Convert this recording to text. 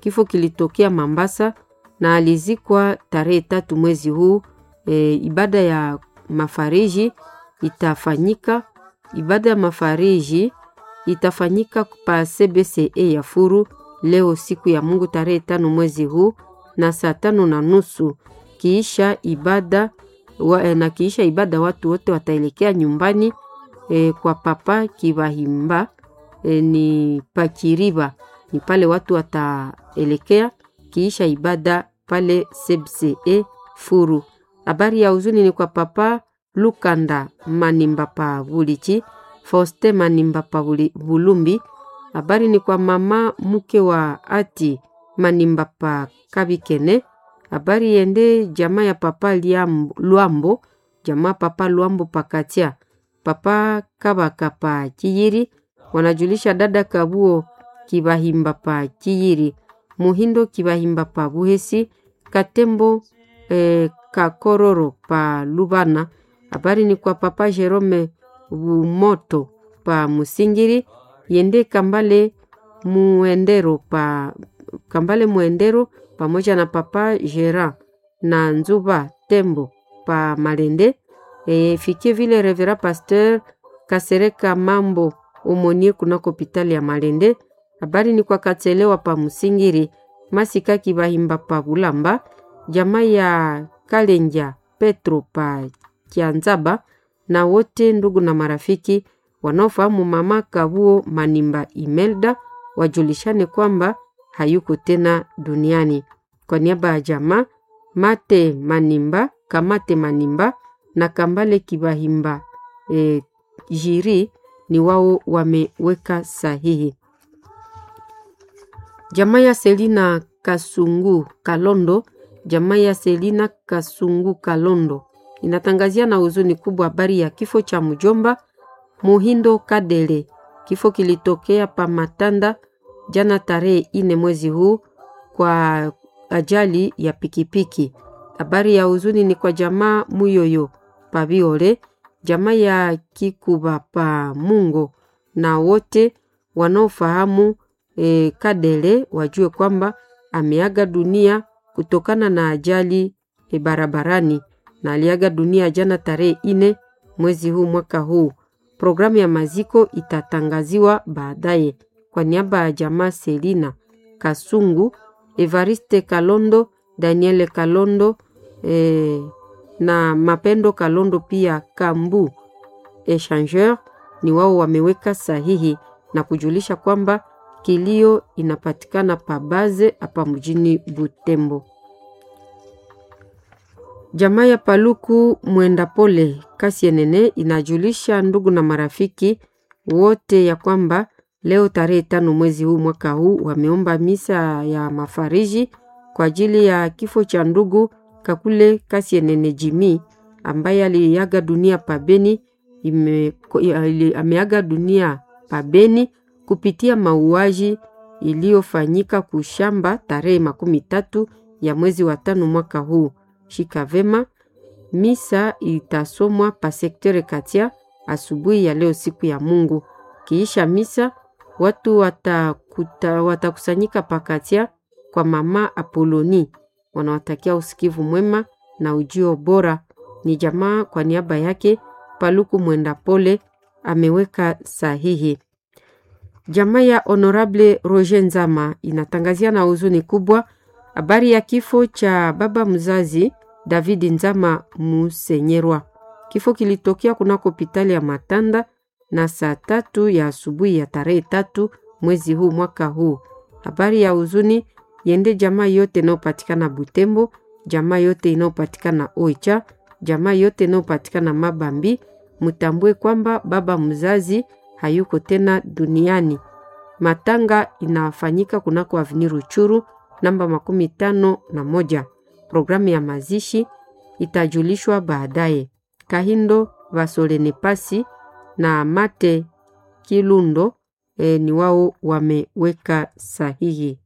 Kifo kilitokea Mambasa na alizikwa tarehe tatu mwezi huu. E, ibada ya mafariji itafanyika ibada ya mafariji itafanyika pa CBCE ya Furu leo siku ya Mungu tarehe tano mwezi huu na saa tano na nusu kiisha ibada wa, na kiisha ibada watu wote wataelekea nyumbani e, kwa papa Kibahimba e, ni Pakiriba ni pale watu wataelekea kiisha ibada pale CBCE Furu. Habari ya huzuni ni kwa papa Lukanda Manimba pa Bulichi, Foste Manimba pa Bulumbi. Habari ni kwa mama mke wa ati Manimba pa Kabikene. Habari yende jamaa ya papa Liambo, Luambo, jamaa papa Luambo pa Katia, papa Kabaka pa Kiyiri. Wanajulisha dada Kabuo Kibahimba pa Kiyiri, Muhindo Kibahimba pa Buhesi, Katembo eh, Kakororo pa Lubana. Habari ni kwa papa Jerome Bumoto pa Musingiri, yende Kambale Muendero pa Kambale Muendero pamoja na papa Gera na Nzuba Tembo pa Malende. E, fikie vile Revera Pasteur Kasereka Mambo umonie kunako hospitali ya Malende. Habari ni kwa Katelewa pa Musingiri, Masika Kibahimba pa Bulamba, jamaa ya Kalenja Petro pa Kianzaba na wote ndugu na marafiki wanaofahamu mama Kabuo Manimba Imelda wajulishane kwamba hayuko tena duniani. Kwa niaba ya jamaa Mate Manimba, Kamate Manimba na Kambale Kibahimba e, jiri ni wao wameweka sahihi. Jamaa ya Selina Kasungu Kalondo, jamaa ya Selina Kasungu Kalondo inatangazia na huzuni kubwa habari ya kifo cha mjomba Muhindo Kadele. Kifo kilitokea pa Matanda jana tarehe ine mwezi huu kwa ajali ya pikipiki. Habari ya huzuni ni kwa jamaa Muyoyo pa Biore, jamaa ya Kikuba pa Mungo na wote wanaofahamu e, Kadele wajue kwamba ameaga dunia kutokana na ajali e, barabarani na aliaga dunia jana tarehe ine mwezi huu mwaka huu. Programu ya maziko itatangaziwa baadaye. Kwa niaba ya jamaa Selina Kasungu, Evariste Kalondo, Daniele Kalondo e, na Mapendo Kalondo pia Kambu Echangeur ni wao wameweka sahihi na kujulisha kwamba kilio inapatikana pabaze hapa mjini Butembo. Jamaa ya Paluku Mwenda Pole Kasienene inajulisha ndugu na marafiki wote ya kwamba leo tarehe tano mwezi huu mwaka huu wameomba misa ya mafariji kwa ajili ya kifo cha ndugu Kakule Kasienene Jimi ambaye aliaga dunia pabeni ime, ameaga dunia pabeni kupitia mauaji iliyofanyika kushamba tarehe makumi tatu ya mwezi wa tano mwaka huu. Shika vema, misa itasomwa pa sektere Katia asubuhi ya leo siku ya Mungu. Kiisha misa watu watakuta, watakusanyika pa Katia kwa mama Apoloni. Wanawatakia usikivu mwema na ujio bora. Ni jamaa kwa niaba yake Paluku Mwenda Pole ameweka sahihi. Jamaa ya Honorable Roger Nzama inatangazia na huzuni kubwa habari ya kifo cha baba mzazi David Nzama Musenyerwa. Kifo kilitokea kunako hospitali ya Matanda na saa tatu ya asubuhi ya tarehe tatu mwezi huu mwaka huu. Habari ya huzuni yende jamaa yote inayopatikana Butembo, jamaa yote inayopatikana Oicha, jamaa yote inayopatikana Mabambi. Mutambue kwamba baba mzazi hayuko tena duniani. Matanga inafanyika kunako Avenue Ruchuru namba makumi tano na moja. Programu ya mazishi itajulishwa baadaye. Kahindo Vasolene Pasi na Mate Kilundo e, ni wao wameweka sahihi.